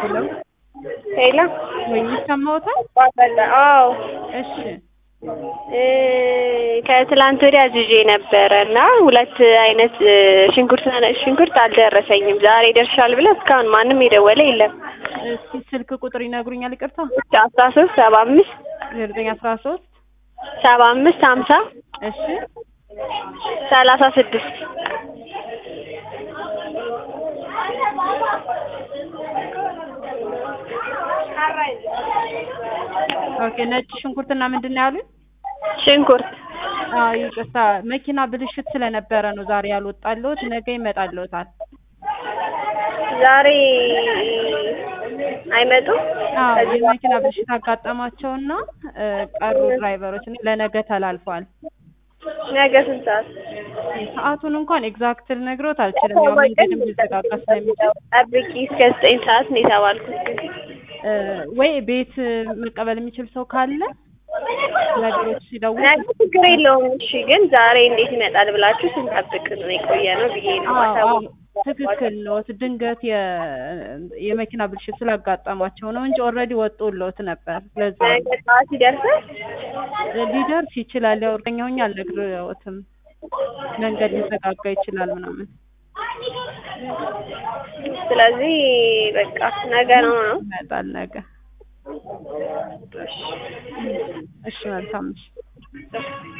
ሄሎ ሄሎ ወይ ይሰማዎታል? አዎ እሺ እ ከትላንት ወዲያ አዝዤ ነበረ እና ሁለት አይነት እ ሽንኩርት ሽንኩርት አልደረሰኝም። ዛሬ ይደርሻል ብለው እስካሁን ማንም የደወለ የለም። እስኪ ስልክ ቁጥር ይነግሩኛል? ይቅርታ አስራ ሶስት ሰባ አምስት ዘጠኝ አስራ ሶስት ሰባ አምስት ሀምሳ እሺ ሰላሳ ስድስት ኦኬ ነጭ ሽንኩርትና ምንድን ነው ያሉኝ? ሽንኩርት አዎ ይቅርታ መኪና ብልሽት ስለነበረ ነው ዛሬ ያልወጣልዎት። ነገ ይመጣልዎታል። ዛሬ አይመጡም። አዎ ከዚህ የመኪና ብልሽት አጋጠማቸውና እ ቀሩ ድራይቨሮች ለነገ ተላልፏል። ነገ ስንት ሰዓት? ሰዓቱን እንኳን ኤግዛክት ልነግሮት አልችልም። ያው መንገድም ሊዘጋጋ ስለሚችል ጠብቂ እስከ ዘጠኝ ሰዓት ነው የተባልኩት። እ ወይ ቤት መቀበል የሚችል ሰው ካለ ነገሮች ሲደውል ነገ ችግር የለውም። እሺ ግን ዛሬ እንዴት ይመጣል ብላችሁ ስንጠብቅ ነው የቆየ ነው ብዬ ነው አዎ አዎ ማሳወቅ ትክክል ነዎት። ድንገት የ- የመኪና ብልሽት ስላጋጠማቸው ነው እንጂ ኦልሬዲ ወጥቶልዎት ነበር። ለዛ ነው ነገ ጠዋት ይደርሳል። ሊደርስ ይችላል። ያው እርግጠኛ ሆኜ አልነግርዎትም። መንገድ ሊዘጋጋ ይችላል ምናምን። ስለዚህ በቃ ነገ ነው ነው። ይመጣል ነገ። እሺ መልካም እሺ